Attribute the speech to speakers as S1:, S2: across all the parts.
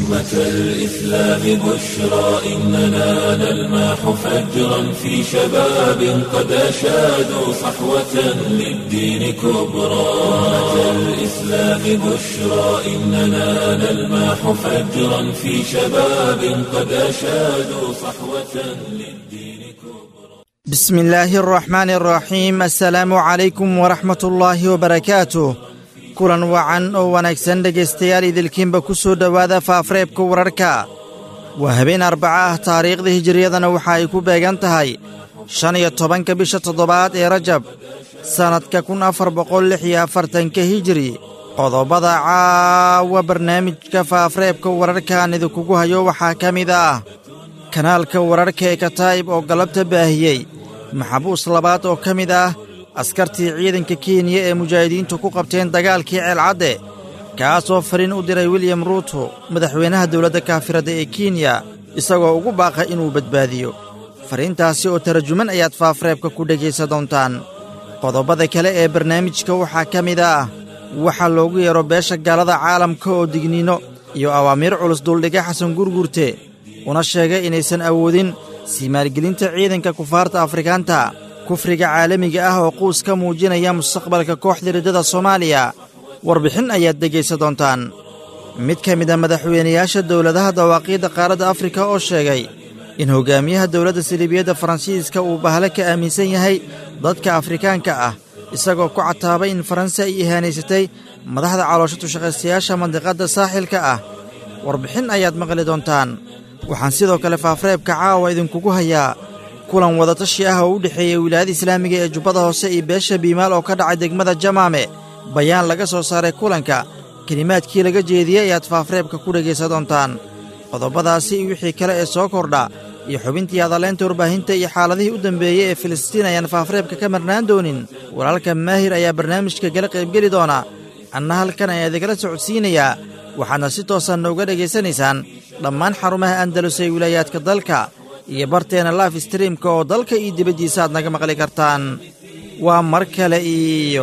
S1: أمة الإسلام بشرى إننا نلمح فجرا في شباب قد أشادوا صحوة للدين كبرى أمة الإسلام بشرى إننا نلمح فجرا في شباب قد أشادوا صحوة للدين كبرى
S2: بسم الله الرحمن الرحيم السلaamu calaykum waraxmat ullaahi wabarakaatuh kulan wacan oo wanaagsan dhegaystayaal idilkiinba ku soo dhowaada faafreebka wararka waa habeen arbaca ah taariikhda hijiriyadana waxa ay ku beegan tahay shan iyo tobanka bisha toddobaad ee rajab sannadka kun afar boqol lix iyo afartanka hijiri qodobada caawa barnaamijka faafreebka wararkaan idinkugu hayo waxaa ka mid ah kanaalka wararka ee kataa'ib oo galabta baahiyey maxabuus labaad oo ka mid ah askartii ciidanka kenya ee mujaahidiintu ku qabteen dagaalkii ceelcadde kaasoo fariin u diray wiliyam ruuto madaxweynaha dowladda kaafiradda ee kenya isagoo ugu baaqa inuu badbaadiyo fariintaasi oo tarajuman ayaad faafreebka ku dhegaysa doontaan qodobada kale ee barnaamijka waxaa ka mid ah waxaa loogu yeero beesha gaalada caalamka oo digniino iyo awaamiir culus duldhiga xasan gurgurte una sheegay inaysan awoodin sii maalgelinta ciidanka kufaarta afrikaanta kufriga caalamiga ah oo quus ka muujinaya mustaqbalka kooxda riddada soomaaliya warbixin ayaad dhegaysa doontaan mid ka mid a madaxweynayaasha dowladaha dawaaqiidda qaaradda afrika oo sheegay in hoggaamiyaha dowladda saliibiyadda faransiiska uu bahle ka aaminsan yahay dadka afrikaanka ah isagoo ku cataabay in faransi ay ihaanaysatay madaxda caloosho tushaqaystayaasha mandiqadda saaxilka ah warbixin ayaad maqli doontaan waxaan sidoo kale faafreebka caawa idinkugu hayaa kulan wadatashi ah oo u dhexeeyey wilaayada islaamiga ee jubbada hoose iyo beesha biimaal oo ka dhacay degmada jamaame bayaan laga soo saaray kulanka kelimaadkii laga jeediyey ayaad faafreebka ku dhegaysa doontaan qodobadaasi iyo wixii kale ee soo kordha iyo xubintii hadaleynta warbaahinta iyo xaaladihii u dambeeyey ee filistiin ayaan faafreebka ka marnaan doonin walaalka maahir ayaa barnaamijka gala qaybgeli doona anna halkan ayaa idikala socodsiinayaa waxaadna si toosan nooga dhegaysanaysaan dhammaan xarumaha andalus ee wilaayaadka dalka iyo barteena laif streamka oo dalka iyo dibaddiisa aad naga maqli kartaan waa mar kale iyo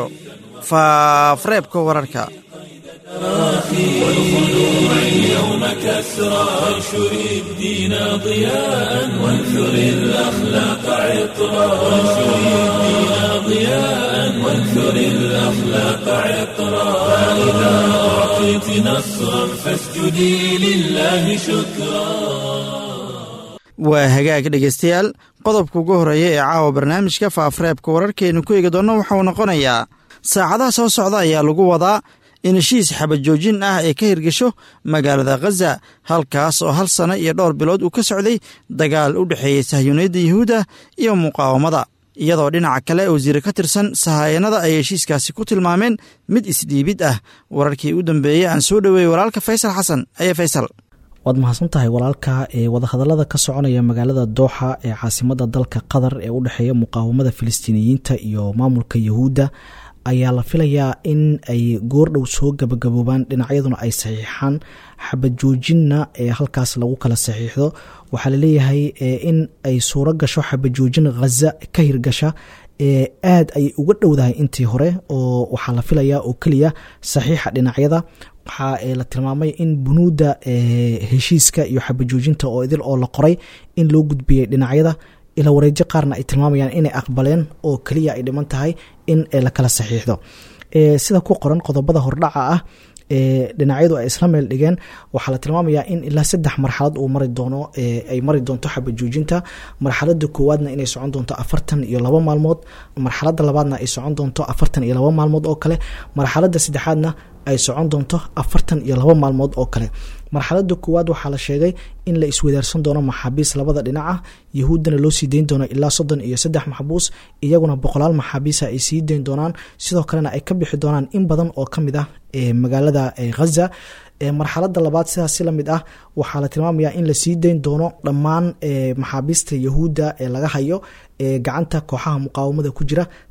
S2: faafreebka wararka
S1: والخلوع اليوم كسرى وانشر الدين ضياء وانثر الأخلاق عطرا وانشر الدين ضياء وانثر الأخلاق عطرا فإذا أعطيت نصرا فاسجدي لله شكرا
S2: waa hagaag dhegaystayaal qodobka ugu horreeya ee caawa barnaamijka faafreebka wararkeennu ku eegi doonno waxauu noqonayaa saacadaha soo socda ayaa lagu wadaa in heshiis xabajoojin ah ay ka hirgesho magaalada khaza halkaas oo hal sanno iyo dhowr bilood uu ka socday dagaal u dhexeeyey sahyuuniyadda yuhuudda iyo muqaawamada iyadoo dhinaca kale wasiire ka tirsan sahaayanada ay heshiiskaasi ku tilmaameen mid isdhiibid ah wararkii u dambeeyey aan soo dhoweeyey walaalka faysal xasan aye faysal
S3: waad mahadsan tahay walaalka ee wadahadalada ka soconaya magaalada dooxa ee caasimada dalka qatar ee u dhexeeya muqaawamada filistiiniyiinta iyo maamulka yahuudda ayaa la filayaa in ay goordhow soo gabagaboobaan dhinacyaduna ay saxiixaan xabajoojinna ee halkaas lagu kala saxiixdo waxaa laleeyahay in ay suuro gasho xabajoojin khaza ka hirgasha aad ayay uga dhowdahay intii hore oo waxaa la filayaa oo keliya saxiixa dhinacyada waxaa la tilmaamay in bunuudda heshiiska iyo xabajoojinta oo idil oo la qoray in loo gudbiyey dhinacyada ila wareejo qaarna ay tilmaamayaan inay aqbaleen oo keliya ay dhiman tahay in la kala saxiixdo sida ku qoran qodobada hordhaca ah dhinacyadu ay isla meel dhigeen waxaa la tilmaamayaa in ilaa saddex marxalad uu mari doono ay mari doonto xabajoojinta marxalada koowaadna inay socon doonto afartan iyo labo maalmood marxalada labaadna ay socon doonto afartan iyo labo maalmood oo kale marxalada saddexaadna ay socon doonto afartan iyo labo maalmood oo kale marxalada koowaad waxaa la sheegay in la iswadaarsan doono maxaabiis labada dhinac ah yahuuddana loo sii dayn doono ilaa soddon iyo saddex maxbuus iyaguna boqolaal maxaabiisa ay sii dayn doonaan sidoo kalena ay ka bixi doonaan in badan oo ka mid ah magaalada ghaza marxalada labaad sidaas si lamid ah waxaa la tilmaamayaa in lasii dayn doono dhammaan maxaabiista yahuudda ee laga hayo gacanta kooxaha muqaawamada ku jira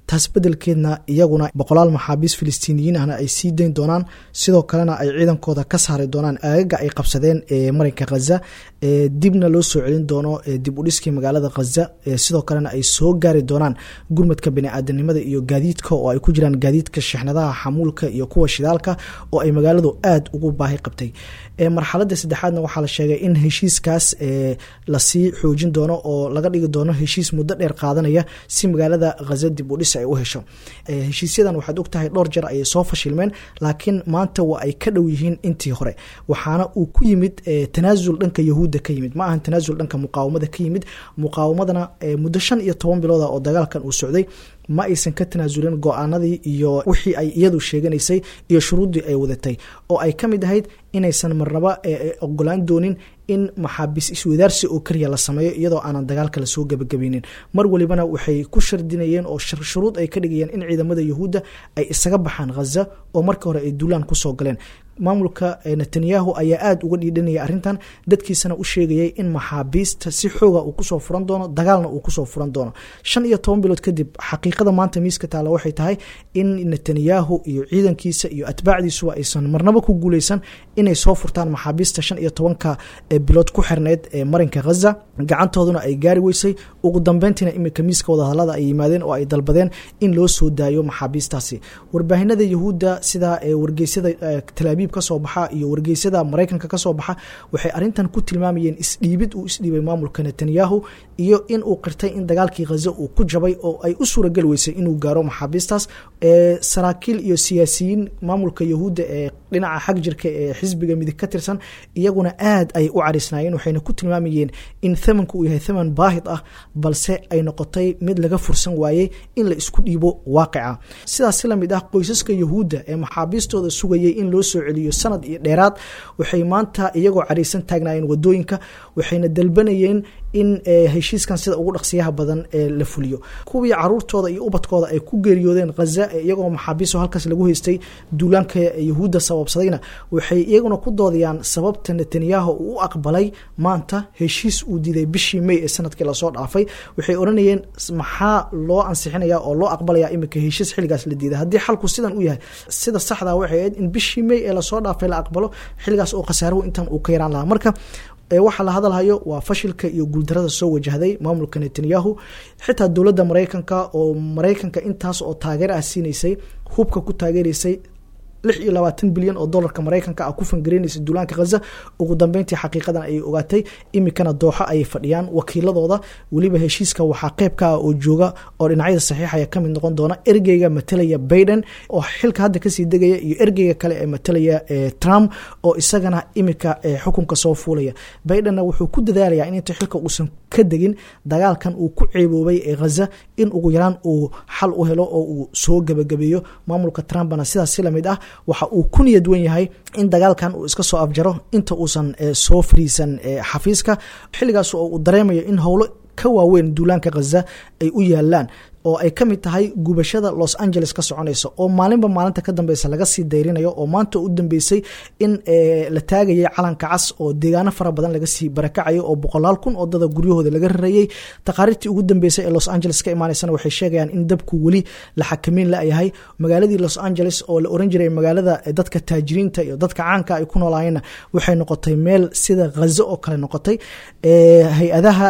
S3: taas bedelkeedna iyaguna boqolaal maxaabiis filistiiniyiin ahna ay sii dayn doonaan sidoo kalena ay ciidankooda ka saari doonaan aagaga ay qabsadeen ee marinka khaza dibna loo soo celin doono dib u dhiskii magaalada khaza sidoo kalena ay soo gaari doonaan gurmadka bani-aadanimada iyo gaadiidka oo ay ku jiraan gaadiidka shixnadaha xamuulka iyo kuwa shidaalka oo ay magaaladu aada ugu baahi qabtay marxalada saddexaadna waxaa la sheegay in heshiiskaas lasii xoojin doono oo laga dhigi doono heshiis muddo dheer qaadanaya si magaalada khaza dib u dhis ay u hesho heshiisyadan waxaad ogtahay dhowr jeer ayay soo fashilmeen laakiin maanta waa ay ka dhow yihiin intii hore waxaana uu ku yimid tanaasul dhanka yahuudda ka yimid ma ahan tanaasul dhanka muqaawamada ka yimid muqaawamadana muddo shan iyo toban bilooda oo dagaalkan uu socday ma aysan ka tanaasulin go-aanadii iyo wixii ay iyadu sheeganaysay iyo shuruuddii ay wadatay oo ay ka mid ahayd inaysan marnaba ogolaan doonin in maxaabiis iswadaarsi oo keliya la sameeyo iyadoo aanan dagaalka lasoo gebagabaynin mar walibana waxay ku shardinayeen oo shuruud ay ka dhigayeen in ciidamada yahuudda ay isaga baxaan khaza oo marka hore ay duulaan kusoo galeen maamulka netanyahu ayaa aada uga dhiidhanaya arrintan dadkiisana u sheegayay in maxaabiista si xooga uu kusoo furan doono dagaalna uu kusoo furan doono shan iyo toban bilood kadib xaqiiqada maanta miiska taalla waxay tahay in netanyahu iyo ciidankiisa iyo atbaacdiisuba aysan marnaba ku guuleysan inay soo furtaan maxaabiista shan iyo tobanka bilood ku xirneyd ee marinka khaza gacantooduna ay gaari weysay ugu dambeyntiina iminka miiska wadahadalada ay yimaadeen oo ay dalbadeen in loo soo daayo maxaabiistaasi warbaahinada yahuudda sida wargeysyada talaabiib kasoo baxa iyo wargeysyada maraykanka kasoo baxa waxay arintan ku tilmaamayeen isdhiibid uu isdhiibay maamulka netanyahu iyo in uu qirtay in dagaalkii khaza uu ku jabay oo ay u suurageli weysay inuu gaaro maxaabiistaas saraakiil iyo siyaasiyiin maamulka yahuudda ee dhinaca xag jirka ee xisbiga midig ka tirsan iyaguna aad ay u carisnaayeen waxayna ku tilmaamayeen in thamanku uu yahay thaman baahid ah balse ay noqotay mid laga fursan waayey in la isku dhiibo waaqica sidaas si lamid ah qoysaska yahuudda ee maxaabiistooda sugayay in loo soo celiyo sanad iyo dheeraad waxay maanta iyagoo caraysan taagnaayeen wadooyinka waxayna dalbanayeen in heshiiskan sida ugu dhaqsiyaha badan ee la fuliyo kuwii caruurtooda iyo ubadkooda ay ku geeriyoodeen khaza iyagoo maxaabiiso halkaas lagu haystay duulaanka yahuudda sababsadayna waxay iyaguna ku doodayaan sababta netanyahu uu u aqbalay maanta heshiis uu diiday bishii may ee sanadkii lasoo dhaafay waxay odhanayeen maxaa loo ansixinaya oo loo aqbalaya iminka heshiis xilligaas la diiday haddii xalku sidan u yahay sida saxda waxay ahayd in bishii may ee lasoo dhaafay la aqbalo xilligaas oo khasaaruhu intan uu ka yaraan lahaa marka waxaa la hadalhayo waa fashilka iyo guuldarada soo wajahday maamulka netanyahu xitaa dowladda maraykanka oo maraykanka intaas oo taageer ah siinaysay hubka ku taageeraysay lix iyo labaatan bilyan oo dolarka maraykanka ah ku fangareynaysa duulaanka khaza ugu dambeyntii xaqiiqadan ayay ogaatay iminkana dooxo ayay fadhiyaan wakiiladooda weliba heshiiska waxaa qeyb ka ah oo jooga oo dhinacyada saxiixaya kamid noqon doona ergeyga matalaya baiden oo xilka hadda kasii degaya iyo ergeyga kale ee matalaya trump oo isagana iminka xukunka soo fuulaya baidenna wuxuu ku dadaalayaa in inta xilka uusan ka degin dagaalkan uu ku ceeboobay ee khaza in ugu yaraan uu xal u helo oo uu soo gebagabeeyo maamulka trumpna sidaas si lamid ah waxa uu ku niyad wen yahay in dagaalkan uu iska soo afjaro inta uusan soo fariisan xafiiska xilligaas oo uu dareemayo in howlo ka waaweyn duulaanka khaza ay u yaalaan oo ay ka mid tahay gubashada los angeles ka soconaysa oo maalinba maalinta ka dambeysa laga sii dayrinayo oo maanta u dambeysay in la taagayay calanka cas oo deegaano fara badan laga sii barakacayo oo boqolaal kun oo dada guryahooda laga rarayey taqaariirtii ugu dambeysay ee los angeles ka imaaneysana waxay sheegayaan in dabku weli la xakameyn layahay magaaladii los angeles oo la oran jiray magaalada dadka taajiriinta iyo dadka caanka ay ku noolaayeenna waxay noqotay meel sida khazo oo kale noqotay hay-adaha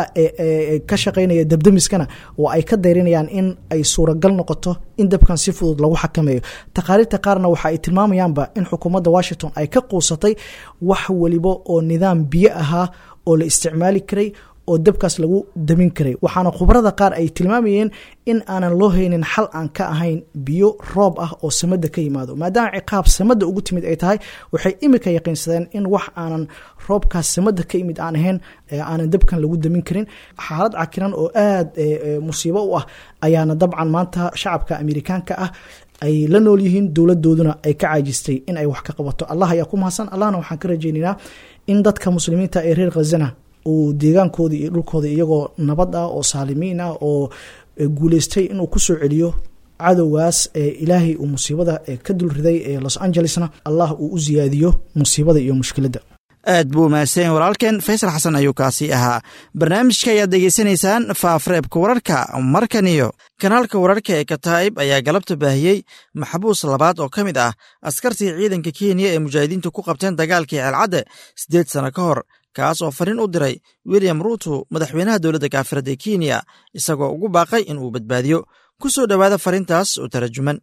S3: ka shaqeynaya dabdamiskana oo ay ka dayrinayaan in ay suuragal noqoto in dabkan si fudud lagu xakameeyo taqaariirta qaarna waxa ay tilmaamayaanba in xukuumadda washington ay ka quusatay wax waliba oo nidaam biyo ahaa oo la isticmaali karay oo dabkaas lagu damin karay waxaana khubarada qaar ay tilmaamayeen in aanan loo haynin xal aan ka ahayn biyo roob ah oo samada ka yimaado maadaama ciqaab samada ugu timid ay tahay waxay imika yaqiinsadeen in wax aanan roobkaas samada ka yimid aan ahayn aanan dabkan lagu damin karin xaalad cakiran oo aada musiibo u ah ayaana dabcan maanta shacabka amerikaanka ah ay la nool yihiin dowladooduna ay ka caajistay in ay wax ka qabato allah ayaa ku mahadsan allahna waxaan ka rajaynaynaa in dadka muslimiinta ee reer khazana uu deegaankooda iyo dhulkooda iyagoo nabad ah oo saalimiin ah oo guuleystay inuu kusoo celiyo cadowgaas ee ilaahay uu musiibada ka dulriday ee los angelesna allah uu u siyaadiyo musiibada iyo mushkiladda
S2: aad buu mahadsan walaalkeen faysal xasan ayuu kaasi ahaa barnaamijka ayaad degeysanaysaan faafreebka wararka markan iyo kanaalka wararka ee kataa'ib ayaa galabta baahiyey maxbuus labaad oo ka mid ah askartii ciidanka kenya ee mujaahidiintu ku qabteen dagaalkii ceelcadde siddeed sano ka hor kaas oo fariin u diray william ruuto madaxweynaha dowladda kaafirada ee kenya isagoo ugu baaqay in uu badbaadiyo ku soo dhowaada fariintaas oo tarajuman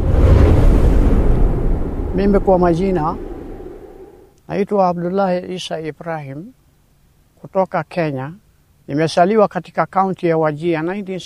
S4: Mimi kwa majina naitwa Abdullahi Isa Ibrahim kutoka Kenya. Nimesaliwa katika kaunti ya Wajia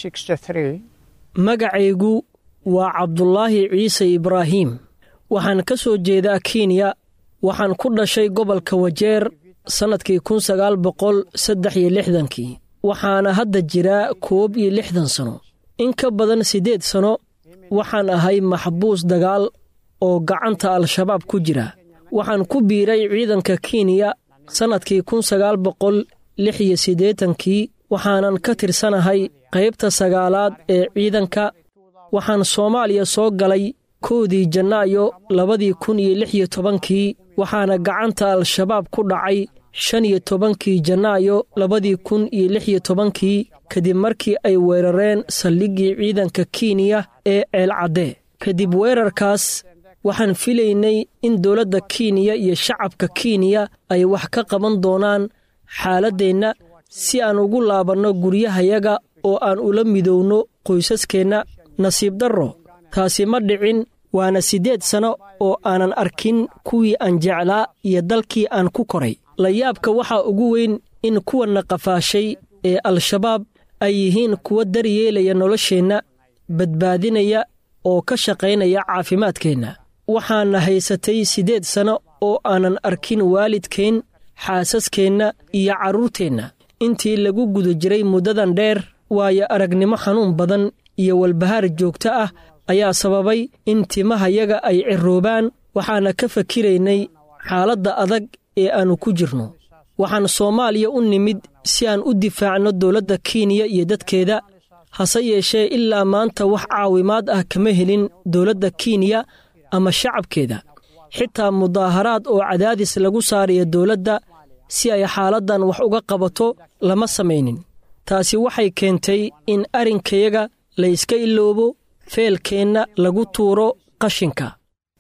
S4: 1963.
S5: magacaygu waa cabdulaahi ciise ibraahiim waxaan ka soo jeedaa kenya waxaan ku dhashay gobolka wajeer sannadkii kun sagaal boqol saddex iyo lixdankii waxaana hadda jiraa koob iyo lixdan sano in ka badan siddeed sano waxaan ahay maxbuus dagaal oo gacanta al-shabaab ku jira waxaan ku biiray ciidanka kenya sannadkii kun sagaal boqol lix iyo siddeetankii waxaanan ka tirsanahay qaybta sagaalaad ee ciidanka waxaan soomaaliya soo galay koodii janaayo labadii kun iyo lix iyo tobankii waxaana gacanta al-shabaab ku dhacay shan iyo tobankii janaayo labadii kun iyo lix iyo tobankii kadib markii ay weerareen saldhiggii ciidanka kenya ee ceelcadde kadib weerarkaas waxaan filaynay in dowladda kenya iyo shacabka kenya ay wax ka qaban doonaan xaaladdeenna si aan ugu laabanno guryahayaga oo aan ula midowno qoysaskeenna nasiib darro taasi ma dhicin waana siddeed sanno oo aanan arkin kuwii aan jeclaa iyo dalkii aan ku koray layaabka waxaa ugu weyn in kuwanna qafaashay ee al-shabaab ay yihiin kuwa daryeelaya nolosheenna badbaadinaya oo ka shaqaynaya caafimaadkeenna waxaana haysatay siddeed sanno oo aanan arkin waalidkeen xaasaskeenna iyo carruurteenna intii lagu guda jiray muddadan dheer waayo aragnimo xanuun badan iyo walbahaar joogto ah ayaa sababay in timahayaga ay ciroobaan waxaana ka fakiraynay xaaladda adag ee aannu ku jirno waxaan soomaaliya u nimid si aan u difaacno dowladda kenya iyo dadkeeda hase yeeshee ilaa maanta wax caawimaad ah kama helin dowladda kenya ama shacabkeeda xitaa mudaaharaad oo cadaadis lagu saaraya dowladda si ay xaaladdan wax uga qabato lama samaynin taasi waxay keentay in arrinkayaga la yska iloobo feelkeenna lagu tuuro qashinka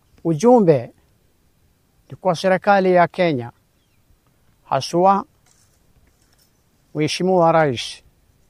S4: Ujumbe ni kwa serikali ya Kenya, haswa Mheshimiwa Rais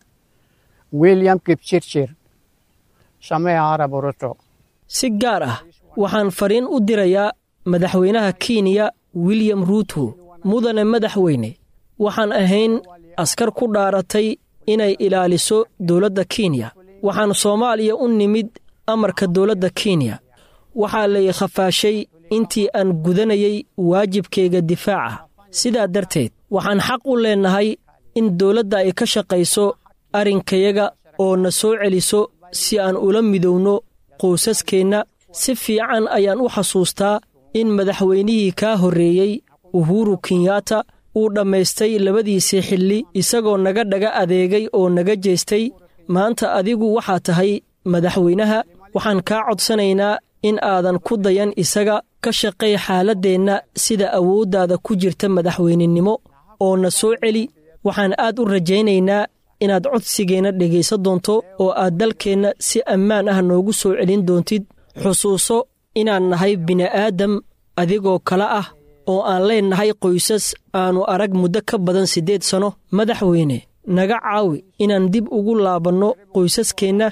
S4: William Kipchirchir Samia Arap Ruto.
S5: si gaar ah waxaan fariin u dirayaa madaxweynaha kenya william ruuto mudane madaxweyne waxaan ahayn askar ku dhaaratay inay ilaaliso dowladda kenya waxaan soomaaliya u nimid amarka dowladda kenya waxaa lay khafaashay intii aan gudanayay waajibkayga difaaca sidaa darteed waxaan xaq u leennahay in dowladda ay ka shaqayso arrinkayaga oo na soo celiso si aan ula midowno qoysaskeenna si fiican ayaan u xasuustaa in madaxweynihii kaa horreeyey uhuru kenyatta uu dhammaystay labadiisii xilli isagoo naga dhaga adeegay oo naga jeestay maanta adigu waxaa tahay madaxweynaha waxaan kaa codsanaynaa in aadan ku dayan isaga ka shaqay xaaladdeenna sida awooddaada ku jirta madaxweynenimo oo na soo celi waxaan aad u rajaynaynaa inaad codsigeenna dhegaysan doonto oo aad dalkeenna si ammaan ah noogu soo celin doontid xusuuso inaan nahay bini'aadam adigoo kale ah oo aan leennahay qoysas aannu arag muddo ka badan siddeed sanno madaxweyne naga caawi inaan dib ugu laabanno qoysaskeenna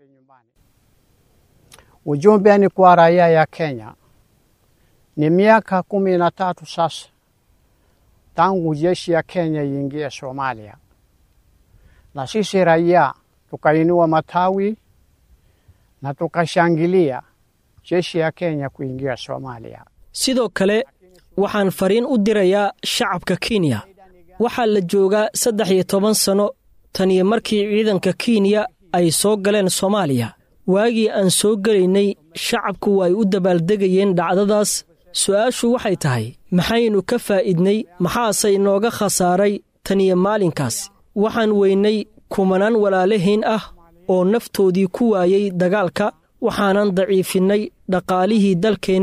S4: Ujumbe ni kwa raia ya Kenya. Ni miaka kumi na tatu sasa tangu jeshi ya Kenya iingie Somalia, na sisi raia tukainua matawi na tukashangilia jeshi ya Kenya kuingia Somalia.
S5: sidoo kale waxaan fariin u dirayaa shacabka kenya waxaa la joogaa saddex iyo toban sanno taniyo markii ciidanka kenya ay soo galeen soomaaliya waagii aan soo gelaynay shacabku waa ay u dabaaldegayeen dhacdadaas su'aashu waxay tahay maxaynu ka faa'iidnay maxaase inooga khasaaray taniyo maalinkaas waxaan weynay kumanaan walaalahayn ah oo naftoodii ku waayey dagaalka waxaanan daciifinnay dhaqaalihii dalkeenna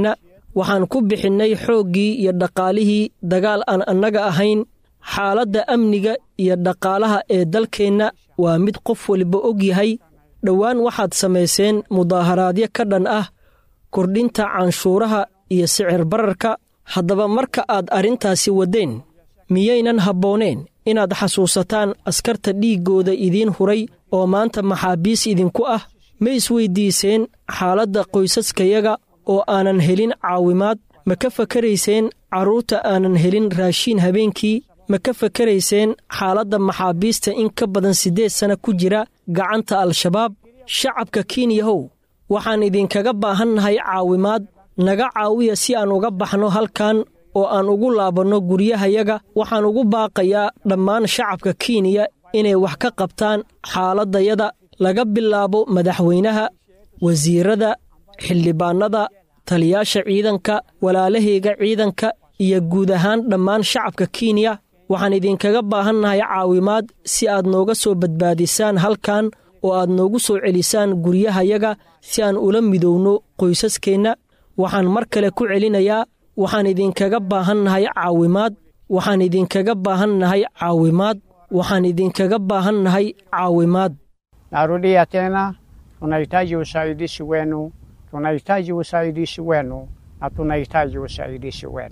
S5: waxaan ku bixinnay xooggii iyo dhaqaalihii dagaal aan annaga ahayn xaaladda amniga iyo dhaqaalaha ee dalkeenna waa mid qof waliba og yahay dhowaan waxaad samayseen mudaaharaadyo ka dhan ah kordhinta canshuuraha iyo sicir bararka haddaba marka aad arrintaasi waddeen miyaynan habbooneen inaad xasuusataan askarta dhiiggooda idiin huray oo maanta maxaabiis idinku ah ma isweyddiiseen xaaladda qoysaskayaga oo aanan helin caawimaad ma ka fakarayseen carruurta aanan helin raashiin habeenkii ma ka fakarayseen xaaladda maxaabiista in ka badan siddeed sanna ku jira gacanta al-shabaab shacabka kenyahow waxaan idinkaga baahannahay caawimaad naga caawiya si aan uga baxno halkan oo aan ugu laabanno guryahayaga waxaan ugu baaqayaa dhammaan shacabka kenya inay wax ka qabtaan xaaladdayada laga bilaabo madaxweynaha wasiirada xildhibaannada taliyaasha ciidanka walaalahayga ciidanka iyo guud ahaan dhammaan shacabka kenya waxaan idinkaga baahannahay caawimaad si aad nooga soo badbaadisaan halkan oo aad noogu soo celisaan guryahayaga si aan ula midowno qoysaskeenna waxaan mar kale ku celinayaa waxaan idinkaga baahannahay caawimaad waxaan idinkaga baahannahay caawimaad waxaan idinkaga baahannahay caawimaad
S4: Narudia tena, tunahitaji usaidizi wenu, tunahitaji usaidizi wenu na tunahitaji usaidizi wenu.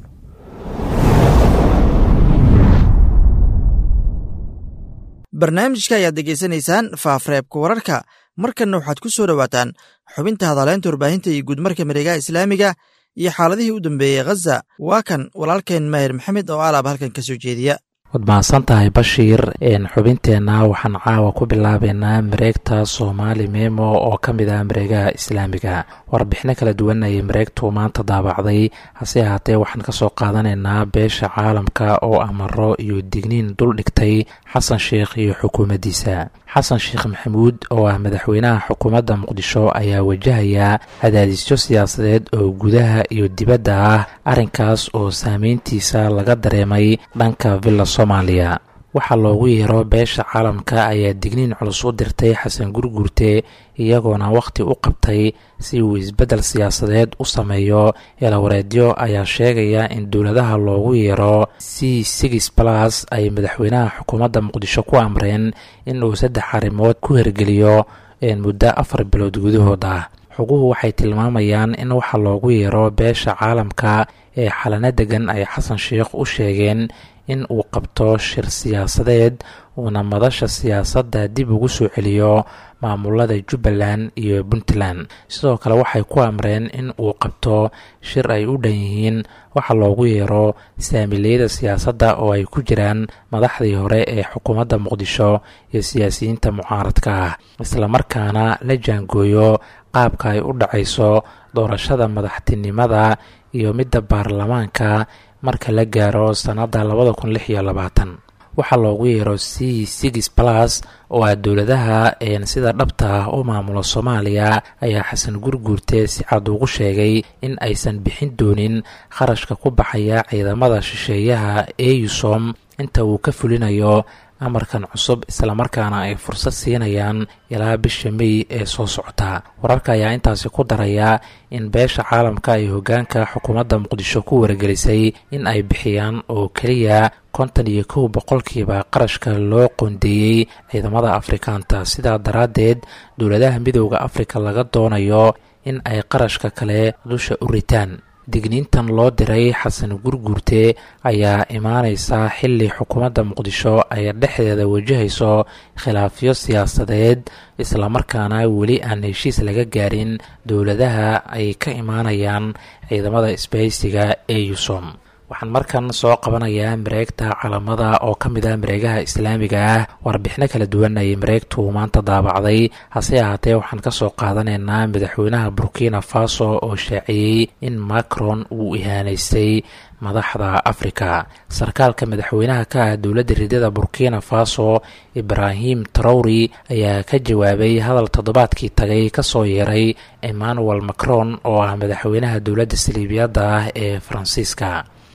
S2: barnaamijka ayaad degeysanaysaan faafreebka wararka markanna waxaad ku soo dhowaataan xubinta hadaleynta warbaahinta iyo guudmarka mareegaha islaamiga iyo xaaladihii u dambeeyey khaza waa kan walaalkeen maahir maxamed oo alaab halkan ka soo jeediya
S6: waad mahadsan tahay bashiir xubinteenna waxaan caawa ku bilaabeynaa mareegta soomaali memo oo ka mid ah mareegaha islaamiga warbixino kala duwan ayay mareegtu maanta daabacday hase ahaatee waxaan kasoo qaadanaynaa beesha caalamka oo amaro iyo digniin dul dhigtay xasan sheikh iyo xukuumaddiisa xasan sheekh maxamuud oo ah madaxweynaha xukuumadda muqdisho ayaa wajahaya cadaadisyo siyaasadeed oo gudaha iyo dibadda ah arrinkaas oo saameyntiisa laga dareemay dhanka villa soomaaliya waxaa loogu yeero beesha caalamka ayaa digniin culus u dirtay xasan gurgurte iyagoona wakhti u qabtay si uu isbeddel siyaasadeed u sameeyo eelawareedyo ayaa sheegaya in dowladaha loogu yeero c six balas ay madaxweynaha xukuumadda muqdisho ku amreen in uu saddex arrimood ku hergeliyo muddo afar bilood gudahood ah xoguhu waxay tilmaamayaan in waxa loogu yeero beesha caalamka ee xalano degan ay xasan sheikh u sheegeen in uu qabto shir siyaasadeed uuna madasha siyaasadda dib ugu soo celiyo maamulada jubbaland iyo puntland sidoo kale waxay ku amreen in uu qabto shir ay u dhan yihiin waxa loogu yeero saamileyada siyaasadda oo ay ku jiraan madaxdii hore ee xukuumadda muqdisho iyo siyaasiyiinta mucaaradka ah islamarkaana la jaangooyo qaabka ay u dhacayso doorashada madaxtinimada iyo midda baarlamaanka marka la gaaro sannadda labada kun lix iyo labaatan waxaa loogu yeero c six balas oo ah dowladaha sida dhabta ah u maamula soomaaliya ayaa xasan gurguurte si cad ugu sheegay in aysan bixin doonin kharashka ku baxaya ciidamada shisheeyaha eusom inta uu ka fulinayo amarkan cusub islamarkaana ay fursad siinayaan ilaa bisha mey ee soo socota wararka ayaa intaasi ku daraya in beesha caalamka ay hoggaanka xukuumadda muqdisho ku wargelisay in ay bixiyaan oo keliya kontan iyo kow boqolkiiba qarashka loo qoondeeyey ciidamada afrikaanta sidaa daraaddeed dowladaha midooda afrika laga doonayo in ay qarashka kale dusha u ritaan digniintan loo diray xasan gurguurte ayaa imaaneysa xilli xukuumadda muqdisho ay dhexdeeda wajahayso khilaafyo siyaasadeed islamarkaana weli aan heshiis laga gaarin dowladaha ay ka imaanayaan ciidamada isbahaysiga ee yusom waxaan markan soo qabanayaa mareegta calamada oo ka mid ah mareegaha islaamiga ah warbixino kala duwan ayay mareegtu maanta daabacday hase ahaatee waxaan kasoo qaadanaynaa madaxweynaha burkina faso oo shaaciyey in macron uu ihaanaystay madaxda afrika sarkaalka madaxweynaha ka ah dowladda ridada burkina faso ibrahim trowri ayaa ka jawaabay hadal toddobaadkii tagay kasoo yeeray emmanuel macron oo ah madaxweynaha dowladda saliibiyadda ah ee faransiiska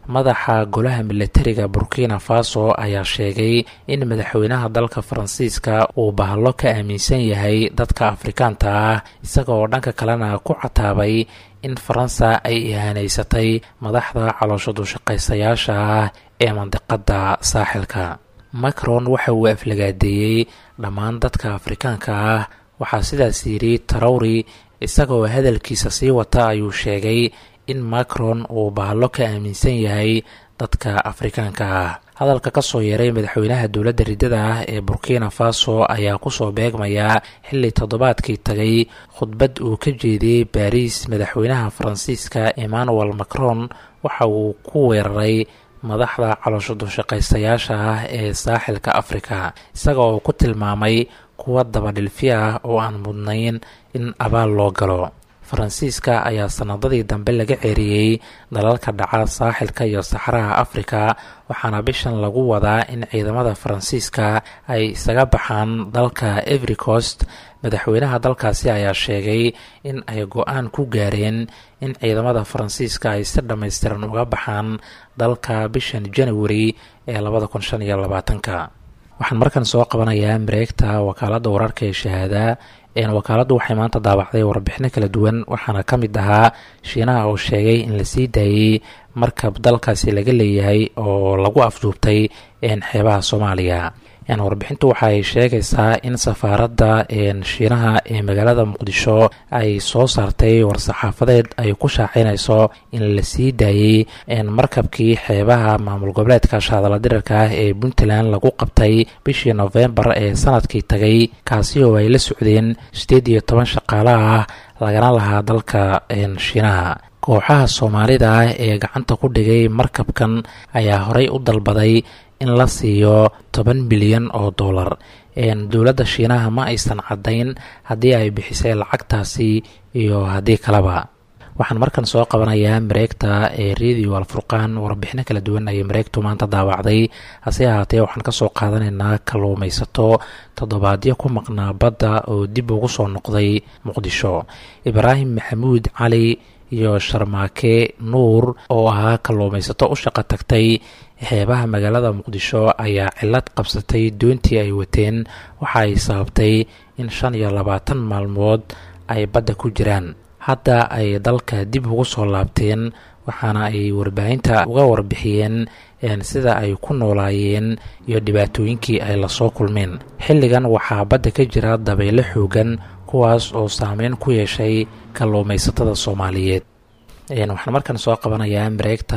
S6: madaxa golaha milatariga burkina faso ayaa sheegay in madaxweynaha dalka faransiiska uu bahalo ka aaminsan yahay dadka afrikaanta ah isagaoo dhanka kalena ku cataabay in faransa ay ihaaneysatay madaxda caloosha dushaqaysayaasha ah ee mandiqada saaxilka macron waxa uu aflagaadeeyey dhammaan dadka afrikaanka ah waxaa sidaas yidhi tarawri isagoo hadalkiisa sii wata ayuu sheegay in macron uu bahalo ka aaminsan yahay dadka afrikaanka ah hadalka kasoo yeeray madaxweynaha dowladda riddada ah ee burkina faso ayaa kusoo beegmaya xilli toddobaadkii tagay khudbad uu ka jeediyey baariis madaxweynaha faransiiska emmanuel macron waxa uu ku weeraray madaxda caloosho dushaqaystayaasha ah ee saaxilka afrika isaga oo ku tilmaamay kuwa dabadhilfi ah oo aan mudnayn in abaal loo galo faransiiska ayaa sanadadii dambe laga ceeriyey dalalka dhaca saaxilka iyo saxaraha afrika waxaana bishan lagu wadaa in ciidamada faransiiska ay isaga baxaan dalka every coast madaxweynaha dalkaasi ayaa sheegay in ay go-aan ku gaareen in ciidamada faransiiska ay si dhammaystiran uga baxaan dalka bishan january ee labada kun shan iyo labaatanka waxaan markan soo qabanayaa mareegta wakaaladda wararka ee shahaada wakaaladdu waxay maanta daabacday warbixino kala duwan waxaana ka mid ahaa shiinaha oo sheegay in la sii daayey markab dalkaasi laga leeyahay oo lagu afduubtay xeebaha soomaaliya warbixintu waxay sheegaysaa in safaaradda shiinaha ee magaalada muqdisho ay soo saartay war-saxaafadeed ay ku shaacinayso in la sii daayey markabkii xeebaha maamul goboleedka shaadala dirarka ah ee puntland lagu qabtay bishii nofembar ee sanadkii tagay kaasi oo ay la socdeen sideed iyo toban shaqaale ah lagana lahaa dalka shiinaha kooxaha soomaalida ah ee gacanta ku dhigay markabkan ayaa horey u dalbaday in la siiyo toban milyan oo dollar dowladda shiinaha ma aysan caddayn haddii ay bixisay lacagtaasi iyo haddii kaleba waxaan markan soo qabanayaa mareegta ee radio alfurqaan warbixino kala duwan ayay mareegtu maanta daawacday hase ahaatee waxaan kasoo qaadanaynaa kalluumaysato toddobaadyo ku maqnaa badda oo dib ugu soo noqday muqdisho ibraahim maxamuud cali iyo sharmaake nuur oo ahaa kalluumaysato u shaqo tagtay xeebaha magaalada muqdisho ayaa cilad qabsatay doontii ay wateen waxa ay sababtay in shan iyo labaatan maalmood ay badda ku jiraan hadda ay dalka dib ugu soo laabteen waxaana ay warbaahinta uga warbixiyeen sida ay ku noolaayeen iyo dhibaatooyinkii ay lasoo kulmeen xilligan waxaa badda ka jira dabaylo xoogan kuwaas oo saameyn ku yeeshay kalluumaysatada soomaaliyeed waxaan markan soo qabanayaa mareegta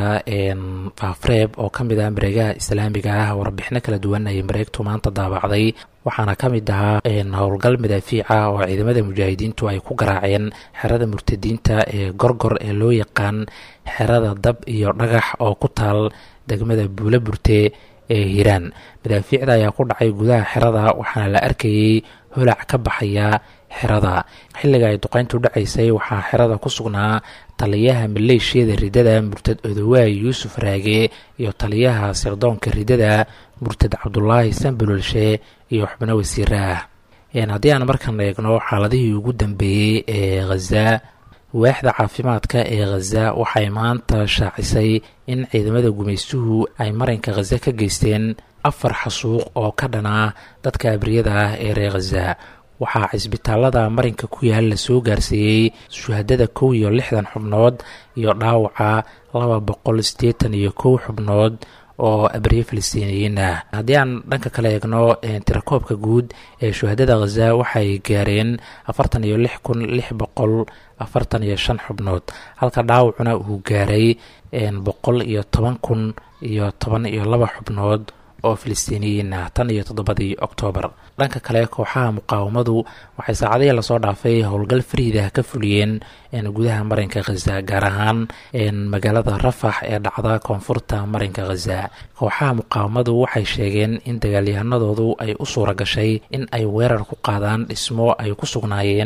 S6: faafreeb oo ka mid ah mareegaha islaamiga ah warbixino kala duwan ayay mareegtu maanta daabacday waxaana ka mid ahaa howlgal madaafiica oo ciidamada mujaahidiintu ay ku garaaceen xerada murtadiinta ee gorgor ee loo yaqaan xerada dab iyo dhagax oo ku taal degmada buula burte ee hiiraan madaafiicda ayaa ku dhacay gudaha xerada waxaana la arkayey holac ka baxaya xerada xilliga ay duqeyntu dhacaysay waxaa xerada ku sugnaa taliyaha maleeshiyada ridada murtad odowaay yuusuf raage iyo taliyaha sirdoonka ridada murtad cabdulaahi sanbalolshe iyo xubno wasiire ah haddii aan markan eegno xaaladihii ugu dambeeyey ee khaza waaxda caafimaadka ee khaza waxay maanta shaacisay in ciidamada gumaystuhu ay marinka khaza ka geysteen afar xasuuq oo ka dhanaa dadka abriyada ah ee reer khaza waxaa cisbitaalada marinka ku yaal la soo gaarsiiyey shuhadada kow iyo lixdan xubnood iyo dhaawaca laba boqol siddeetan iyo kow xubnood oo abriye falastiiniyiin ah haddii aan dhanka kale eegno tirakoobka guud ee shuhadada khaza waxay gaareen afartan iyo lix kun lix boqol afartan iyo shan xubnood halka dhaawacuna uu gaaray boqol iyo toban kun iyo toban iyo laba xubnood oo filistiiniyiin ah tan iyo toddobadii oktoobar dhanka kale kooxaha muqaawamadu waxay saacadihii lasoo dhaafay howlgal fariidah ka fuliyeen gudaha marinka khaza gaar ahaan magaalada rafax ee dhacda koonfurta marinka khaza kooxaha muqaawamadu waxay sheegeen in dagaalyahanadoodu ay u suura gashay in ay weerar ku qaadaan dhismo ay ku sugnaayeen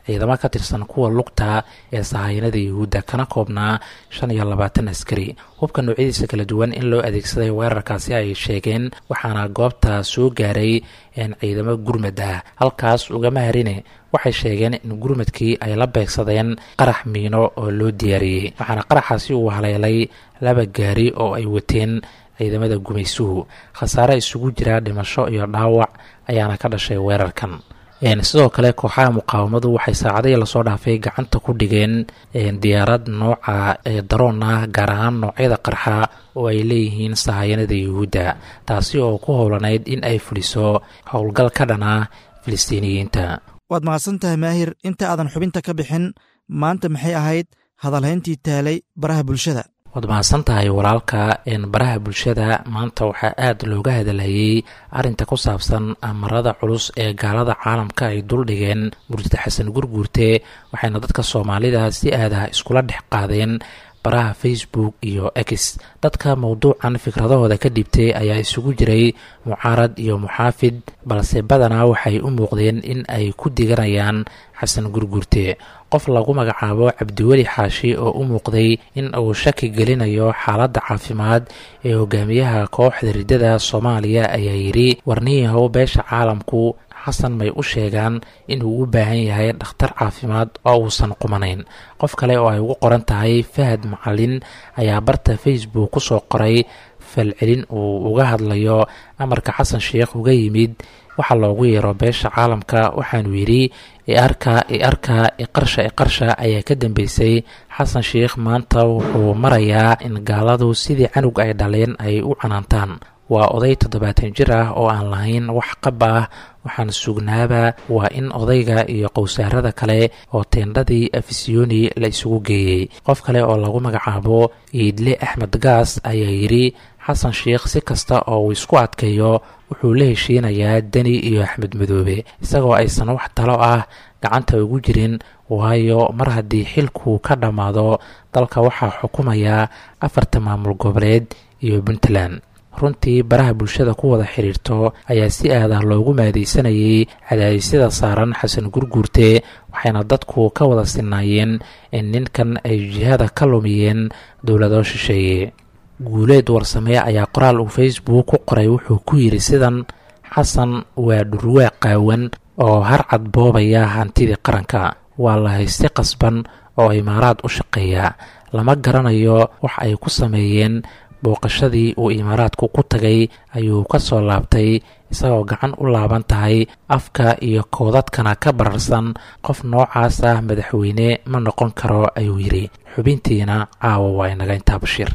S6: ciidamo ka tirsan kuwa lugta ee sahayanada yuhuudda kana koobnaa shan iyo labaatan askari hubka noocyadiisa kala duwan in loo adeegsaday weerarkaasi ay sheegeen waxaana goobta soo gaaray ciidamo gurmad ah halkaas ugama harine waxay sheegeen in gurmadkii ay la beegsadeen qarax miino oo loo diyaariyey waxaana qaraxaasi uu haleelay laba gaari oo ay wateen ciidamada gumaysuhu khasaare isugu jira dhimasho iyo dhaawac ayaana ka dhashay weerarkan sidoo kale kooxaha muqaawamadu waxay saacadihii lasoo dhaafay gacanta ku dhigeen diyaarad nooca daroon ah gaar ahaan noocyada qarxa oo ay leeyihiin sahayanada yuhuudda taasi oo ku howlanayd in ay fuliso howlgal ka dhana filistiiniyiinta
S2: waad mahadsan tahay maahir inta aadan xubinta ka bixin maanta maxay ahayd hadalhayntii taalay baraha bulshada
S6: waad mahadsan tahay walaalka baraha bulshada maanta waxaa aad looga hadalhayey arrinta ku saabsan amarada culus ee gaalada caalamka ay duldhigeen murtida xasan gurguurte waxayna dadka soomaalida si aadaha iskula dhex qaadeen baraha facebook iyo x dadka mowduucan fikradahooda ka dhibtay ayaa isugu jiray mucaarad iyo muxaafid balse badanaa waxay u muuqdeen in ay ku diganayaan xasan gurgurte qof lagu magacaabo cabdiweli xaashi oo u muuqday in uu shaki gelinayo xaaladda caafimaad ee hogaamiyaha kooxda riddada soomaaliya ayaa yidhi warniyahow beesha caalamku xasan may u sheegaan inuu u baahan yahay dhakhtar caafimaad oo uusan qumanayn qof kale oo ay ugu qoran tahay fahad macalin ayaa barta facebook ku soo qoray falcelin uu uga hadlayo amarka xasan sheikh uga yimid waxaa loogu yeero beesha caalamka waxaanu yidhi iarka iarka iqarsha iqarsha ayaa ka dambeysay xasan sheikh maanta wuxuu marayaa in gaaladu sidii canug ay dhaleen ay u canaantaan waa oday toddobaatan jir ah oo aan lahayn wax qab ah waxaan sugnaaba waa in odayga iyo qowsaarada kale oo teendhadii afisiyoni la isugu geeyey qof kale oo lagu magacaabo iidle axmed gaas ayaa yidhi xasan sheikh si kasta oo uu isku adkeeyo wuxuu la heshiinayaa deni iyo axmed madoobe isagoo aysan wax talo ah gacanta ugu jirin waayo mar haddii xilku ka dhammaado dalka waxaa xukumaya afarta maamul goboleed iyo puntland runtii baraha bulshada ku wada xidhiirto ayaa si aadah loogu maadaysanayay cadaadisyada saaran xasan gurguurte waxayna dadku ka wada sinaayeen in ninkan ay jihada ka lumiyeen dowlado shisheeye guuleed warsamee ayaa qoraal uu facebook ku qoray wuxuu ku yidhi sidan xasan waa dhurwaa qaawan oo harcad boobaya hantidii qaranka waa la haysti qasban oo imaaraad u shaqeeya lama garanayo wax ay ku sameeyeen booqashadii uu imaaraadku ku tagay ayuu ka soo laabtay isagoo gacan u laaban tahay afka iyo koodadkana ka bararsan qof noocaas ah madaxweyne ma noqon karo ayuu yidhi xubintiina caawa waa inaga intaa bashiir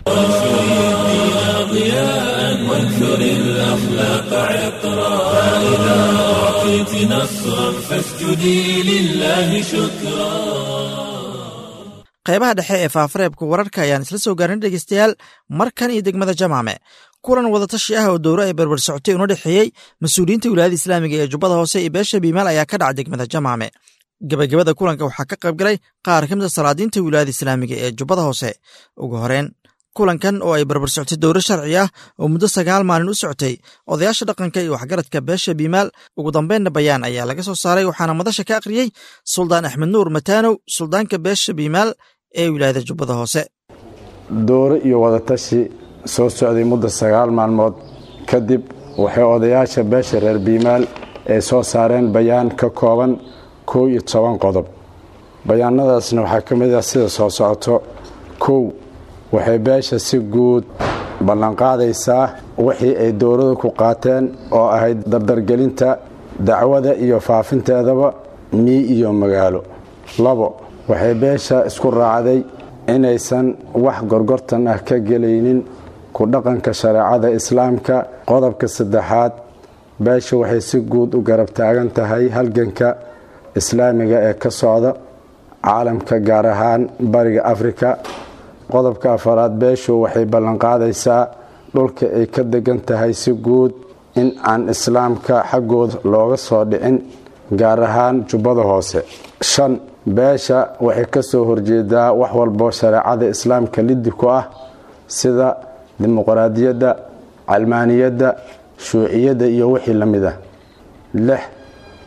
S2: qaybaha dhexe ee faafareebka wararka ayaan isla soo gaarin dhegeystayaal markan iyo degmada jamaame kulan wadatashi ah oo dowro ay berber socotay una dhexeeyey mas-uuliyiinta wilaayada islaamiga ee jubbada hoose iyo beesha biimaal ayaa ka dhaca degmada jamaame gebagabada kulanka waxaa ka qayb galay qaar ka mid a salaadiinta wilaayada islaamiga ee jubbada hoose ugu horeen kulankan oo ay berber socotay dowro sharci ah oo muddo sagaal maalin u socotay odayaasha dhaqanka iyo waxgaradka beesha biimaal ugu dambeynna bayaan ayaa laga soo saaray waxaana madasha ka akhriyey suldaan axmed nuur mataanow suldaanka beesha biimaal ee wilaayada jubbada hoose
S7: dooro iyo wadatashi soo socday muddo sagaal maalmood kadib waxay odayaasha beesha reer biimaal ay soo saareen bayaan ka kooban kow iyo toban qodob bayaanadaasna waxaa ka mid ah sida soo socoto kow waxay beesha si guud ballanqaadaysaa wixii ay dowladu ku qaateen oo ahayd dardargelinta dacwada iyo faafinteedaba mii iyo magaalo labo waxay beesha isku raacday inaysan wax gorgortan ah ka gelaynin ku dhaqanka shareecada islaamka qodobka saddexaad beesha waxay si guud u garab taagan tahay halganka islaamiga ee ka socda caalamka gaar ahaan bariga afrika qodobka afaraad beeshu waxay ballanqaadaysaa dhulka ay ka degan tahay si guud in aan islaamka xaggooda looga soo dhicin gaar ahaan jubbada hoose shan beesha waxay ka soo horjeedaa wax walbo shareecada islaamka liddi ku ah sida dimuqraadiyadda calmaaniyadda shuuciyadda iyo wixii la mid ah lix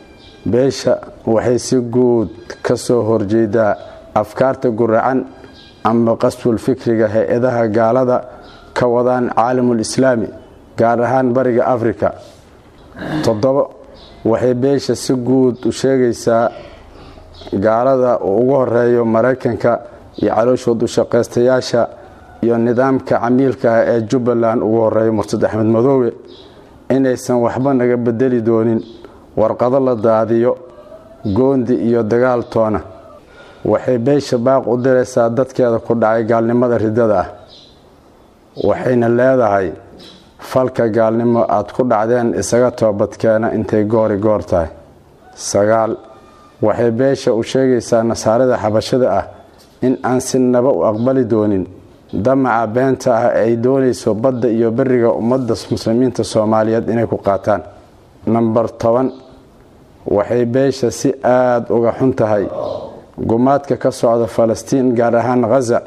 S7: beesha waxay si guud ka soo horjeedaa afkaarta guracan ama qasbul fikriga hay-adaha gaalada ka wadaan caalamul islaami gaar ahaan bariga afrika toddobo waxay beesha si guud u sheegaysaa gaalada uu ugu horeeyo maraykanka iyo calooshood u shaqaystayaasha iyo nidaamka camiilka ah ee jubbaland ugu horeeyo murtad axmed madoobe inaysan waxba naga bedeli doonin warqado la daadiyo goondi iyo dagaal toona waxay beesha baaq u diraysaa dadkeeda ku dhacay gaalnimada ridada ah waxayna leedahay falka gaalnimo aad ku dhacdeen isaga toobadkeena intay goori goor tahay sagaal waxay beesha u sheegaysaa nasaarada xabashada ah in aan si naba u aqbali doonin damaca beenta ah ay doonayso badda iyo beriga ummadda muslimiinta soomaaliyeed inay ku qaataan namber toban waxay beesha si aada uga xun tahay gumaadka ka socda falastiin gaar ahaan khaza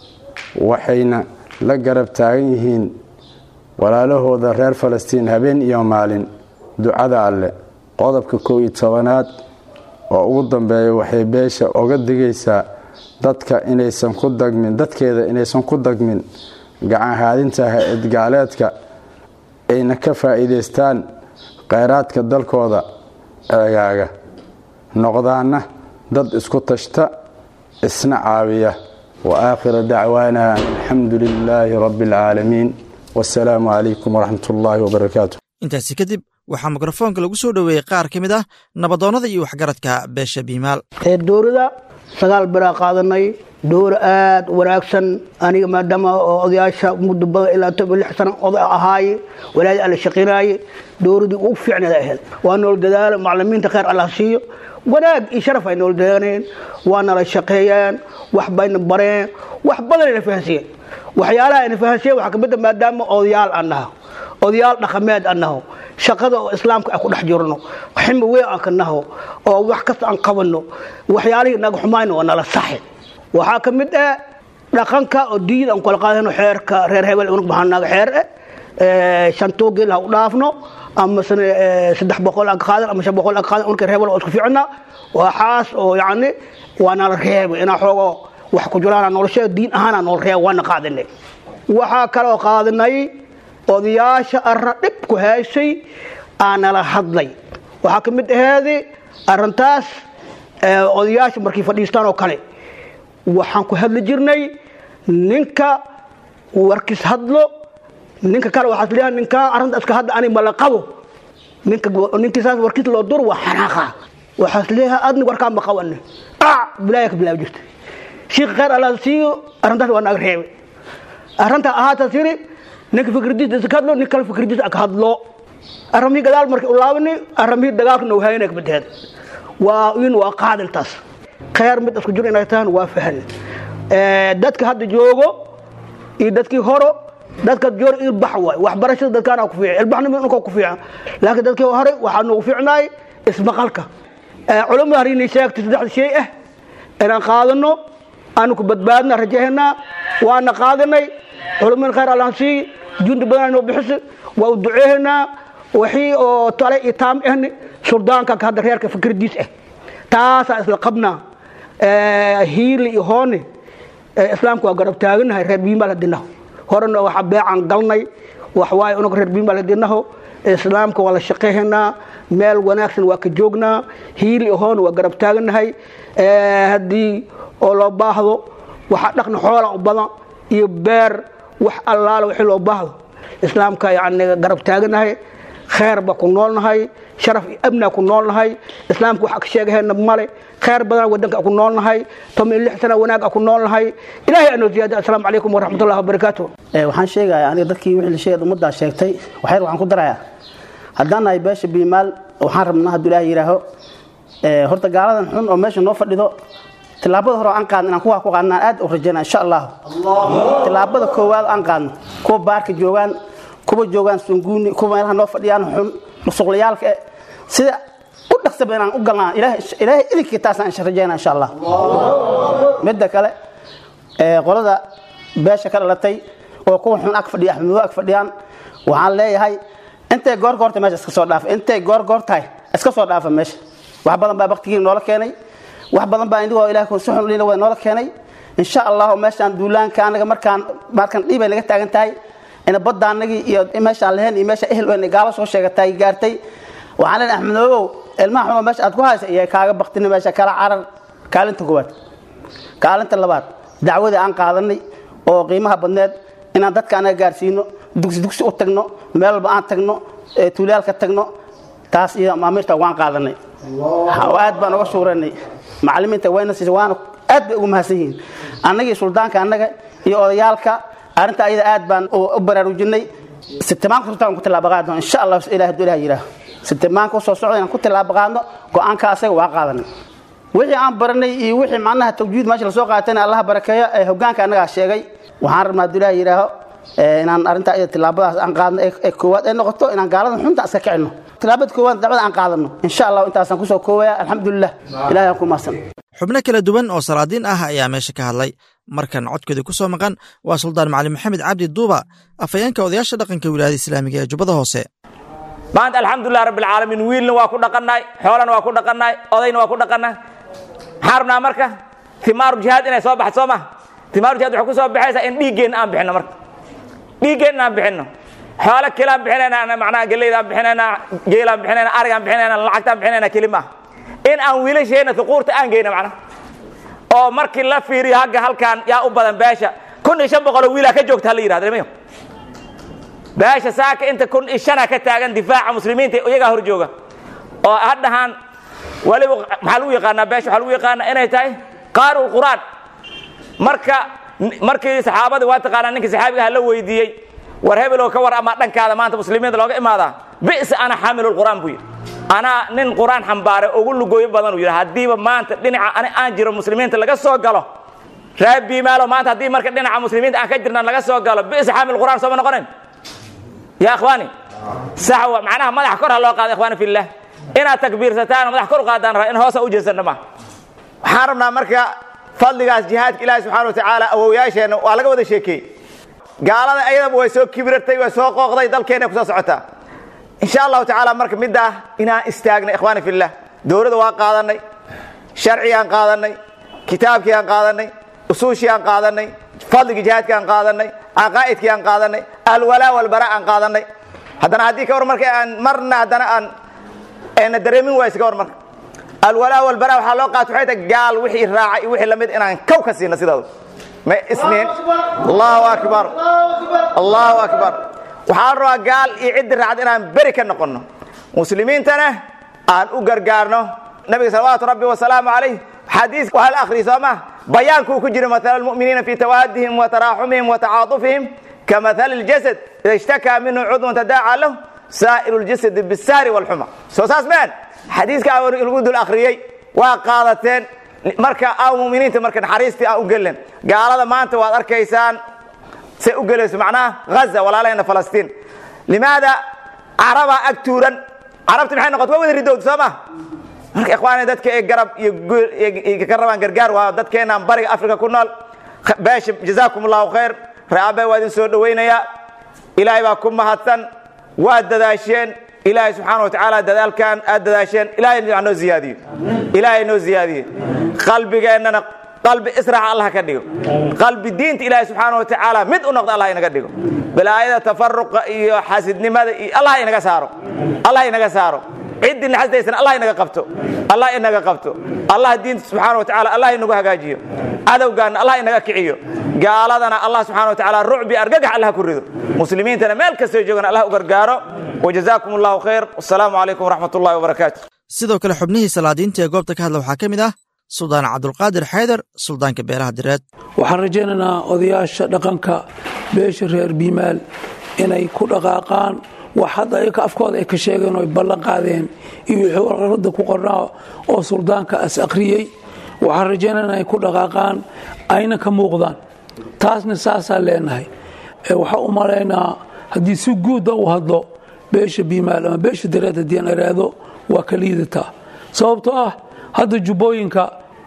S7: waxayna la garab taagan yihiin walaalahooda reer falastiin habeen iyo maalin ducada alleh qodobka kow iyo tobanaad oo ugu dambeeya waxay beesha oga digaysaa dadka inaysan ku dagmin dadkeeda inaysan ku dagmin gacanhaadinta hay-ad gaaleedka ayna ka faa'iidaystaan kheyraadka dalkooda eegaaga noqdaana dad isku tashta isna caawiya wa aakhira dacwaana alxamdu lilaahi rabbi alcaalamiin wasalaamu calaykum waraxmat ullaahi wabarakaatu
S2: intaasi kadib waxaa mikrofoonka lagu soo dhoweeyey qaar ka mid ah nabadoonnada iyo waxgaradka beesha biimaal
S8: dowlada sagaal biraa qaadanay dowra aad wanaagsan aniga maadaama oo odayaasha muddo badan ilaa toban lix sano oday ahaaye walaadi alla shaqinaaye dowladii ugu fiicneed ahayd waa nool dadaalo maclimiinta kheyr allah siiyo wanaag iyo sharaf ay nool dadaaleen waa nala shaqeeyeen wax bayna bareen wax badan ayna fahansiiyeen waxyaalaha ayna fahansiiyeen waxaa kamid a maadaama odayaal aan naho odayaal dhaqameed aan naho shaqada oo islaamka aan ku dhex jirno ximi weyn aan ka naho oo wax kasta aan qabanno waxyaalihii naga xumayno waa nala saxi waxaa ka mid ah dhaqanka oo diida aan kala qaadano xeerka reer hebel unug baxaan naga xeer eh shantoo geel ha u dhaafno ama saddex boqol aan ka qaadan ama shan boqol aan ka qaadan unka reer hebel oo isku fiicna waxaas oo yacni waa nala reebay inaa xoogo wax ku jiraan nolosha diin ahaan nool reeb waana qaadanay waxaa kaloo qaadanay odayaasha arna dhib ku haysay aanala hadlay waxaa ka mid aheedi arintaas odayaasha markay fadhiistaan oo kale waxaan ku hadli jirnay ninka warkiis hadlo ninka kale waxaas leeyahay ninkaan arrinta iska hadda ani mala qabo ninka ninkii saas warkiis loo dur waa xanaaqa waxaas leeyahay adni warkaan ma qabanne aac bilaaya ka bilaab jirta shiikh khayr allah siiyo arrintaas waa naga reebay arrinta ahaataas yiri ninka fikradiisa iska hadlo nin kale fikradiisa aka hadlo arramihii gadaal markay u laabani arramihii dagaalka nawhaayana ka badheed waa in waa qaadintaas khayr mid isku jir inay tahan waa fahan dadka hadda joogo iyo dadkii horo dadka joor ilbax waay waxbarashada dadkaana ku fiican ilbaxnimo inka ku fiican laakiin dadkii hore waxaa noogu fiicnaay ismaqalka culamada harinay sheegtay saddexda shay ah inaan qaadano aanu ku badbaadna rajahanaa waana qaadanay culamada khayr allaan sii jundi badan noo bixisa waa u duceehanaa wixii oo tale iyo taam ahni suldaanka hadda reerka fikradiis ah taasaa isla qabnaa hiili iyo hooni islaamka waa garab taaganahay reer biimaal hadinaho horena waxa beecan galnay waxwaaye unaga reer biimaal hadinaho islaamka waa la shaqeyhanaa meel wanaagsan waa ka joognaa hiili iyo hooni waa garab taaganahay haddii oo loo baahdo waxa dhaqna xoola u badan iyo beer wax allaala wixii loo baahdo islaamka yani garab taaganahay khayr baa ku noolnahay sharaf iyo amnaa ku noolnahay islaamka waxa ka sheegahayna male khayr badan wadanka ku noolnahay toban iyo lix sana wanaag ku noolnahay ilahay anoo ziyaada assalaamu calaykum waraxmatullahi wabarakaatu
S9: waxaan sheegayaa aniga dadkii wixii la sheegay ummaddaa sheegtay waxyar waxaan ku darayaa haddaan nahay beesha biimaal waxaan rabnaa hadduu ilaahay yidhaaho horta gaaladan xun oo meesha noo fadhido tilaabada hore oo aan qaadno inaan kuwaa ku qaadno aan aad u rajayna insha allah tilaabada koowaad aan qaadno kuwa baarka joogaan kuwa joogaan sunguuni kuwa meelaha noo fadhiyaan xun musuqlayaalka eh sida u dhaqsaba inaan u galnaa ilaahay idinkii taasaan insha rajayna insha allah midda kale qolada beesha ka dhalatay oo kuwa xun ag fadhiya axmedo ag fadhiyaan waxaan leeyahay intay goor goorta meesha iska soo dhaafa intay goor goor tahay iska soo dhaafa meesha wax badan baa baktigiina noola keenay wax badan baa indigoo ilaah si xun ulina waa noola keenay insha allahu meeshaan duulaanka anaga markaan markaan dhiibay naga taagan tahay ina badda anagii iyo meeshaan lahayn iyo meesha ehel weyn gaalo soo sheegatay gaartay waxaan leen axmedoobow ilmaha xunoo meesha aad ku haysa iyo kaaga baktina meesha kala carar kaalinta koowaad kaalinta labaad dacwadii aan qaadanay oo qiimaha badneed inaan dadka anaga gaarsiino dugsi dugsi u tagno meel walba aan tagno tuulaalka tagno taas iyo maamiirta waan qaadanay aad baan uga shuuranay macalimiinta wayna siisa waana aad bay ugu mahadsan yihiin annagii suldaanka annaga iyo odayaalka arrinta ayada aad baan u baraarujinay sitimaanka sultaan ku tilaaba qaadno insha allah ilaah hadduu ilaah yidhaaho sitimaanka usoo socda inaan ku tilaaba qaadno go-aanka asaga waa qaadanay wixii aan baranay iyo wixii macnaha tawjiid meesha lasoo qaatayna allaha barakeeyo ee hogaanka annagaa sheegay waxaan rabnaa hadduu ilaah yidhaaho inaan arrintaa iyada tilaabadaas aan qaadno ee koowaad ay noqoto inaan gaaladan xunta iska kicino tilaabada koowaad dacwada aan qaadano insha allah intaasaan kusoo koobaya alxamdulilah ilahay aan ku mahadsan
S2: xubno kala duwan oo salaadiin ah ayaa meesha ka hadlay markan codkoodii ku soo maqan waa suldaan macalin maxamed cabdi duuba afhayeenka odayaasha dhaqanka wilaayada islaamiga ee jubbada hoose
S10: maanta alxamdulilah rabbilcaalamiin wiilna waa ku dhaqannahay xoolana waa ku dhaqannahay odayna waa ku dhaqannahay maxaan rabnaa marka timaaru jihaad inay soo baxdo soo maha timaaru jihaad waxay ku soo baxaysaa in dhiiggeenna aan bixinno marka dhiiggeenna aan bixinno xoolo kilaan bixinayna macnaha geleydaan bixinayna geelaan bixinayna arigaan bixinayna lacagtaan bixinayna keli maaha in aan wiilasheenna suquurta aan geyno macnaha oo markii la fiiriyo hagga halkaan yaa u badan beesha kun iyo shan boqoloo wiilaa ka joogta hala yidhahda mayo beesha saaka inta kun iyo shana ka taagan difaaca muslimiinta iyagaa hor jooga oo hadhahaan waliba maxaa lagu yaqaanaa beesha waxaa lagu yaqaanaa inay tahay qaari'u qur'aan marka markii saxaabadii waa taqaanaa ninkii saxaabigaha la weydiiyey war hebeloo ka war ama dhankaada maanta muslimiinta looga imaadaa bi'sa ana xaamilu qur'aan buu yidhi anaa nin qur'aan xambaare ugu lugooyo badan uu yidhi haddiiba maanta dhinaca ani aan jiro muslimiinta laga soo galo reer biimaalo maanta haddii marka dhinaca muslimiinta aan ka jirna laga soo galo bi'sa xaamil qur'aan sooma noqonayn ya ikhwaani sax wa macnaha madax kor ha loo qaado ikhwaani fillah inaad takbiirsataan madax kor u qaadaan raa in hoosa u jeesanna ma waxaan rabnaa marka fadligaas jihaadka ilaahi subxana wa tacaala awowyaasheenna waa laga wada sheekeeyey gaalada ayadaba way soo kibirtay way soo qooqday dalkeena kusoo socotaa insha allahu tacaala marka middaa inaan istaagna ikhwaani fillah dowladda waa qaadanay sharcigi aan qaadanay kitaabkii aan qaadanay usuushii aan qaadanay fadligii jihaadkii aan qaadanay caqaa'idkii aan qaadanay alwalaa walbara aan qaadanay haddana haddii ka war marka aan marna haddana aan na dareemin wayse ka war marka alwalaa walbara waxaa loo qaata waxay tahay gaal wixii raacay iyo wixii lamid inaan kow ka siina sidaadu ma isniin allahu akbar allahu akbar waxaa la rabaa gaal iyo ciddi raacda inaan beri ka noqonno muslimiintana aan u gargaarno nabiga salawaatu rabbi wasalaamu calayh xadiis waa la akhriya soo ma bayaankuu ku jira matala almu'miniina fi tawaadihim wa taraaxumihim wa tacaatufihim kamathali اljasad ida ishtakaa minhu cudwan tadaaca lahu saa'iru اljasadi bisaari wاlxuma soo saas maan xadiiska lagu dul akhriyey waa qaadateen marka aw muminiinta marka naxariistii aan u gelen gaalada maanta waad arkaysaan say u gelayso macnaha haza walaalaheenna falastiin limaada carabaa ag tuuran carabti maxay noqota waa wada ridowd soo ma marka ikhwaani dadka ee garab iyo ka rabaan gargaar waa dadkeenaan bariga africa ku nool beesha jazaakum allahu khayr reabe waa idin soo dhowaynayaa ilaahay baa ku mahadsan waad dadaasheen ilaahay subxaana wa tacaala dadaalkan aad dadaasheen ilahay noo ziyaadiyo ilaahay noo ziyaadiye qalbigeennana qalbi israax allah ka dhigo qalbi diinta ilaahay subxaana wa tacaala mid u noqdo allah inaga dhigo balaayada tafaruqa iyo xasidnimada iyo allah inaga saaro allah inaga saaro ciddii naxasdaysana allah inaga qabto allah inaga qabto allah diinta subxaana wa tacaala allah inagu hagaajiyo cadowgaana allah inaga kiciyo gaaladana allah subxana wa tacaala rucbi argagax allah ku rido muslimiintana meel kastoo joogan allah u gargaaro wajazaakum allahu khayr wasalaamu calaykum waraxmat ullahi wabarakaatu
S2: sidoo kale xubnihii salaadiinta ee goobta ka hadla waxaa ka mid ah suldaan cabdulqaadir xaydar suldaanka beelaha direed
S11: waxaan rajaynaynaa odayaasha dhaqanka beesha reer biimaal inay ku dhaqaaqaan wax hadda ayaka afkooda ay ka sheegeen oo ay ballan qaadeen iyo wixii warqarada ku qornaa oo suldaanka as akhriyey waxaan rajaynaynaa inay ku dhaqaaqaan ayna ka muuqdaan taasna saasaan leenahay waxaa u malaynaa haddii si guuda u hadlo beesha biimaal ama beesha dareed haddii aan iraahdo waa ka liidataa sababtoo ah hadda jubbooyinka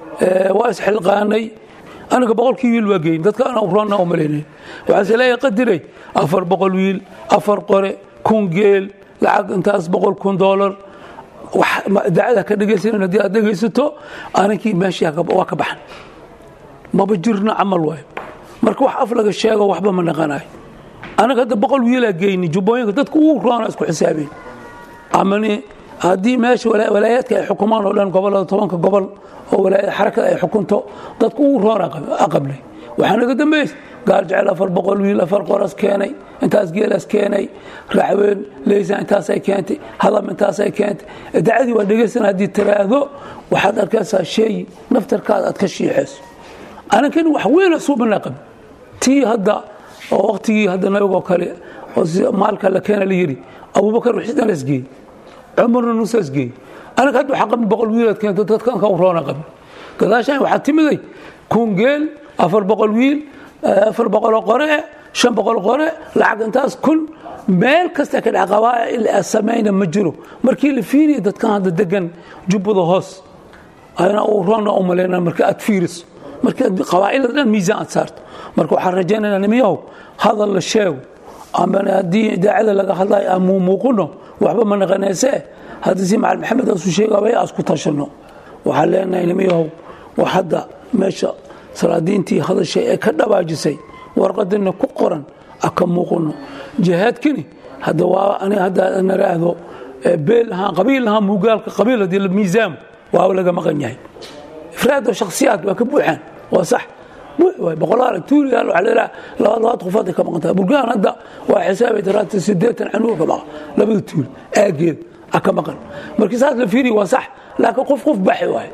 S11: waa isxilqaanay aniga boqolkii wiil waa geyn dadka aan urana u malaynayn waxaase leeyahay qadiray afar boqol wiil afar qore kun geel lacag intaas boqol kun doolar dacada ka dhegaysan haddii aad dhegaysato aninkii meeshii waa ka baxan maba jirna camal waayo marka wax af laga sheego waxba ma naqanayo anaga hadda boqol wiilaa geyni jubbooyinka dadka ugu roona isku xisaabeen amani haddii meesha walaayaadka ay xukumaan oo dhan gobolada tobanka gobol oo xarakada ay xukunto dadka ugu roona aqablay waxaa naga dambaysa gaar jecel afar boqol wiil afar qoras keenay intaas geelas keenay raxween leysa intaasay keentay hadam intaasay keentay dacadii waa dhegaysan haddii tiraahdo waxaad arkaysaa sheeyi naftarkaada aad ka shiixayso anankani wax weyn suubana qab tii hadda oo waqtigii hadda nabigoo kale oo maalka la keena la yidhi abubakar wixisdan la isgeeyey cumarna nusa isgeeyey anaga hadda waxaa qabin boqol wiilaad keento dadka anka roona qabin gadaashaan waxaa timiday kun geel afar boqol wiil afar boqoloo qore shan boqol qore lacag intaas kun meel kasta ka dhac qabaa'il samayna ma jiro markii la fiiriya dadkan hadda degan jubbada hoos ayna uu roona u malayna marka aad fiiriso marka qabaa'ilada dhan miisaan aad saarto marka waxaan rajaynaynaa nimiyahow hadal la sheego ama haddii idaacada laga hadlayo aan muuqino waxba ma naqanaysee haddii si macal maxamed aasu sheegabay aas ku tashano waxaan leenahay nimiyahow wax hadda meesha salaadiintii hadashay ee ka dhabaajisay warqadina ku qoran aka muuqino jihaadkani hadda waa ani hadda naraahdo beel ahaan qabiil ahaan mugaalka qabiil haddii la miisaamo waaba laga maqan yahay ifraado shakhsiyaad waa ka buuxaan waa sax buux waay boqolaal tuuriyaal waxaa leedaha laba labaad qofood ay ka maqan tahay burgaan hadda waa xisaabay taraata siddeetan canuga ka maqan labada tuul aageed a ka maqan markii saas la fiiriya waa sax laakiin qof qof baxi waaye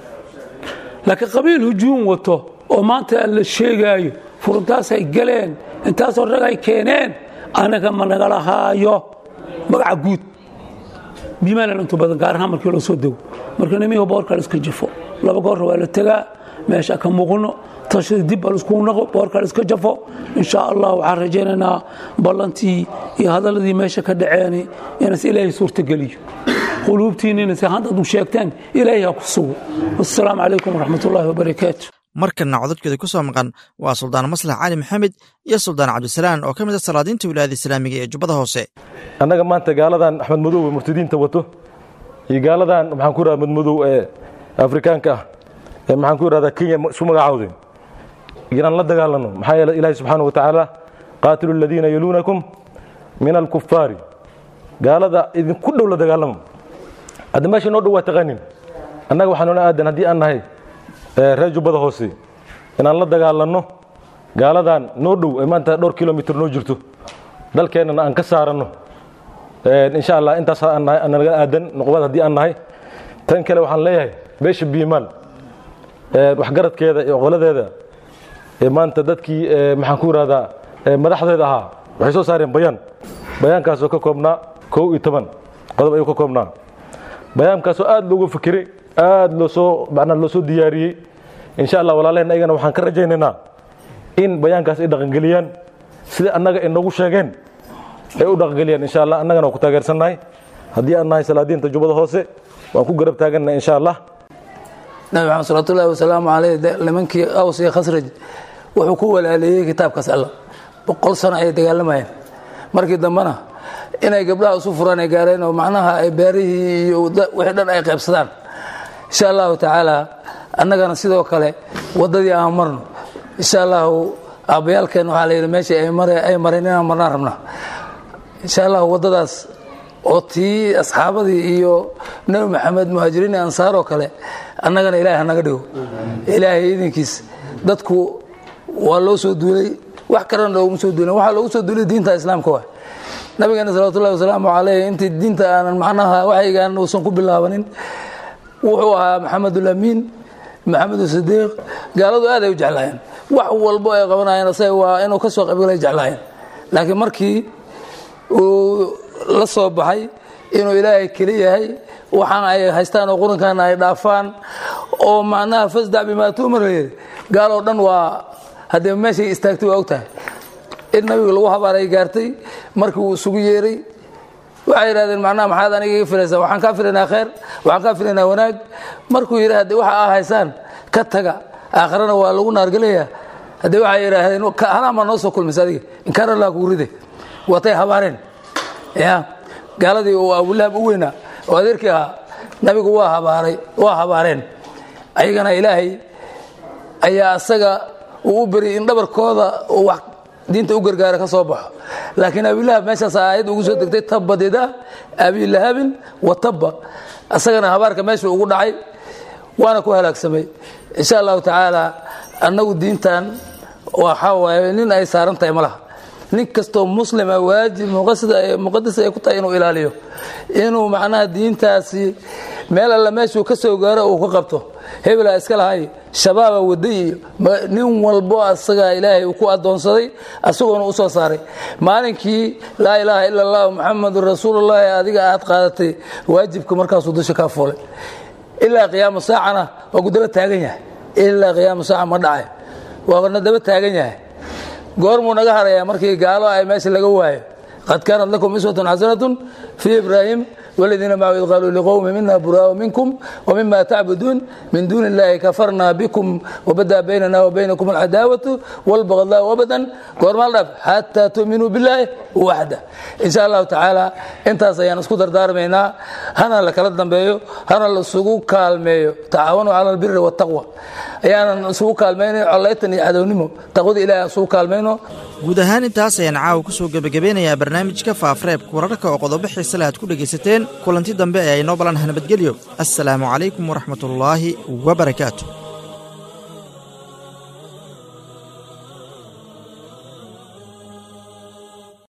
S11: laakiin qabiil hujuum wato oo maanta la sheegaayo furuntaasay galeen intaasoo rag ay keeneen anaga ma nagala haayo magaca guud biimaalan intu badan gaar ahaan markii loo soo dego marka nimihi boorka la iska jafo laba goorra waa la tegaa meesha ka muuqino tashada dib baa laiskugu naqo boorka la iska jafo insha allah waxaan rajaynaynaa ballantii iyo hadaladii meesha ka dhaceeni inas ilaahay suurtageliyo quluubtiinina si haddaad u sheegteen ilaahay ha ku sugo wassalaamu calaykum waraxmat ullaahi wabarakaatu
S2: markanna codadkeeda ku soo maqan waa suldaan maslax cali maxamed iyo suldaan cabdisalaan oo ka mid a salaadiinta wilaayada islaamiga ee jubbada hoose
S12: annaga maanta gaaladan axmed madow ee murtadiinta wato iyo gaaladan maxaan ku idhahda mad madow ee afrikaanka ah ee maxaan ku idhahdaa kenya isu magacaawday inaan la dagaalanno maxaa yeele ilaahi subxaana wa tacaala qaatilu aladiina yaluunakum min alkufaari gaalada idinku dhow la dagaalamo hadda meesha noo dhow waa taqaanin annaga waxaa noola aadan haddii aan nahay reer jubbada hoose inaan la dagaalanno gaaladan noo dhow ee maanta dhowr kilomitr noo jirto dalkeennana aan ka saaranno insha allah intaas naga aadan noqbad haddii aan nahay tan kale waxaan leeyahay beesha biimaal waxgaradkeeda iyo qoladeeda maanta dadkii maxaan ku idhahdaa madaxdeeda ahaa waxay soo saareen bayaan bayaankaasoo ka koobnaa kow iyo toban qodob ayuu ka koobnaa bayaankaasoo aad loogu fikiray aad loo soo macnaa loo soo diyaariyey insha allah walaalaheen ayagana waxaan ka rajaynaynaa in bayaankaas ay dhaqangeliyaan sida annaga ay noogu sheegeen ay u dhaqangeliyaan insha allah annagana waan ku taageersannahay haddii aan nahay salaadiinta jubbada hoose waan ku garab taagannahay insha allah
S11: nabi maxamed salawatullahi wasalaamu caleyh nimankii aws iyo khasraj wuxuu ku walaaleeyey kitaabkaas alla boqol sano ayay dagaalamayeen markii dambena inay gabdhaha isu furaan ay gaareen oo macnaha ay beerihii iyo wixii dhan ay qaybsadaan insha allahu tacaala annagana sidoo kale waddadii aan marno insha allahu aabbayaalkeen waxaa la yidhi meeshii ay mareen inaan marnaan rabna insha allahu waddadaas oo tii asxaabadii iyo nebi maxamed muhaajiriin iyo ansaar oo kale annagana ilahay hanaga dhigo ilaahay idinkiis dadku waa loo soo duulay wax kalena looguma soo duulen waxaa loogu soo duulay diinta islaamka waa nabigeena salawatullahi wasalaamu caleyh intii diinta aanan macnaha waxaygaan uusan ku bilaabanin wuxuu ahaa maxamedulamiin maxamedu sidiiq gaaladu aad ay u jeclaayeen wax walbo ay qabanayeen asaga waa inuu ka soo qaybgalay jeclaayeen laakiin markii uu la soo baxay inuu ilaahay keli yahay waxaan ay haystaan oo qurankaana ay dhaafaan oo macnaha fasdac bimaa tu'mar layidhi gaaloo dhan waa haddee meeshay istaagtay waa og tahay in nabiga lagu habaaray gaartay markii uu isugu yeeray waxay yidhahdeen macnaha maxaad aniga iga filaysaa waxaan kaa filaynaa khayr waxaan kaa filaynaa wanaag markuu yidhi haddee waxa aa haysaan ka taga aakharana waa lagu naargelayaa haddee waxay yidhaahdeen halaan baa noo soo kulmaysa adiga inkaana laa kugu ride watay habaareen ya gaaladii uu abulahab u weynaa oo adeerkii ahaa nabigu waa habaaray waa habaareen ayagana ilaahay ayaa asaga uu u beriyay in dhabarkooda uu wax diinta u gargaara ka soo baxo laakiin abilahab meeshaas aayad ugu soo degtay tabadida abilahabin wa tabba asagana habaarka meesha ugu dhacay waana ku halaagsamay insha allahu tacaala annagu diintan waxaa waaye nin ay saaran tahay ma laha nin kastoo muslima waajib muqadas ay ku tahay inuu ilaaliyo inuu macnaha diintaasi meel alla meeshuu ka soo gaaro uu ka qabto hebelaa iska lahay shabaaba waday iyo nin walbo asaga ilaahay uu ku adoonsaday asagoona u soo saaray maalinkii laa ilaaha ila allah muxamadun rasuulullahi adiga aad qaadatay waajibka markaasuu dusha kaa fuulay ilaa qiyaama saacana waa ku daba taagan yahay ilaa qiyaama saaca ma dhacay waana daba taagan yahay goormuu naga harayaa markii gaalo ay meesha laga waayo qad kaanat lakum iswatun xasanatun fii ibraahim والذين معه إذ قالوا لقوم منا براء منكم ومما تعبدون من دون الله كفرنا بكم وبدا بيننا وبينكم العداوة والبغضاء أبدا قرما الله حتى تؤمنوا بالله وحده إن شاء الله تعالى انت سيان اسكو دردار مينا هنا لك لدنبيو هنا لسوق كالميو تعاونوا على البر والتقوى ayaanan isugu kaalmayna collaytan iyo cadownimo taqwada ilaahay isugu kaalmayno
S2: guud ahaan intaas ayaan caawa ku soo gebagabeynayaa barnaamijka faafareebka wararka oo qodobo xiisale aad ku dhegaysateen kulanti dambe ee aynoo balan nabadgelyo assalaamu calaykum waraxmatullaahi wabarakaatu